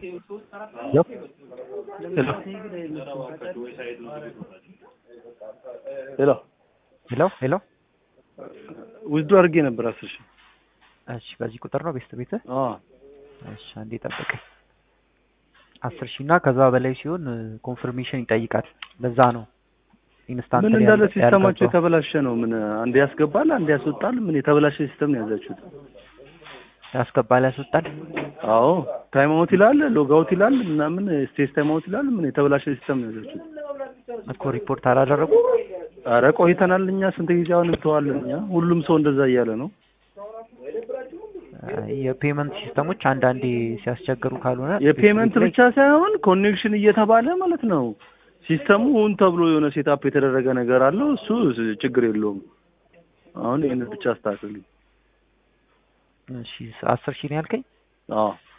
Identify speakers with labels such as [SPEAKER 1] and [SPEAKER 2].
[SPEAKER 1] ሄሎ
[SPEAKER 2] ሄሎ
[SPEAKER 1] ሄሎ ሄሎ
[SPEAKER 2] ውዝዱ አድርጌ ነበር አስር ሺህ
[SPEAKER 1] እሺ በዚህ ቁጥር ነው ቤስት ቤትህ?
[SPEAKER 2] አዎ
[SPEAKER 1] እሺ አንዴ ጠብቀኝ። አስር ሺህ እና ከዛ በላይ ሲሆን ኮንፈርሜሽን ይጠይቃል። ለዛ ነው ኢንስታንት
[SPEAKER 2] ምን
[SPEAKER 1] ላይ
[SPEAKER 2] እንዳለ
[SPEAKER 1] ያልገባው።
[SPEAKER 2] ሲስተማቸው የተበላሸ ነው። ምን አንድ ያስገባል አንድ ያስወጣል። ምን የተበላሸ ሲስተም ነው ያዛችሁት?
[SPEAKER 1] ያስገባል ያስወጣል።
[SPEAKER 2] አዎ ታይም አውት ይላል፣ ሎግ አውት ይላል ምናምን ስቴስ ታይም አውት ይላል። ምን የተበላሸ ሲስተም ነው ያዛችሁት?
[SPEAKER 1] እኮ ሪፖርት አላደረጉ
[SPEAKER 2] አረ ቆይተናል እኛ ስንት ጊዜ አሁን እንተዋለን እኛ። ሁሉም ሰው እንደዛ እያለ ነው።
[SPEAKER 1] የፔመንት ሲስተሞች አንዳንዴ ሲያስቸግሩ ካልሆነ
[SPEAKER 2] የፔመንት
[SPEAKER 1] ቤት ላይ
[SPEAKER 2] ብቻ ሳይሆን ኮኔክሽን እየተባለ ማለት ነው። ሲስተሙ ሁን ተብሎ የሆነ ሴታፕ የተደረገ ነገር አለው። እሱ ችግር የለውም። አሁን ይህንን ብቻ አስተካክልኝ።
[SPEAKER 1] እሺ አስር ሺህ ነው ያልከኝ?
[SPEAKER 2] አዎ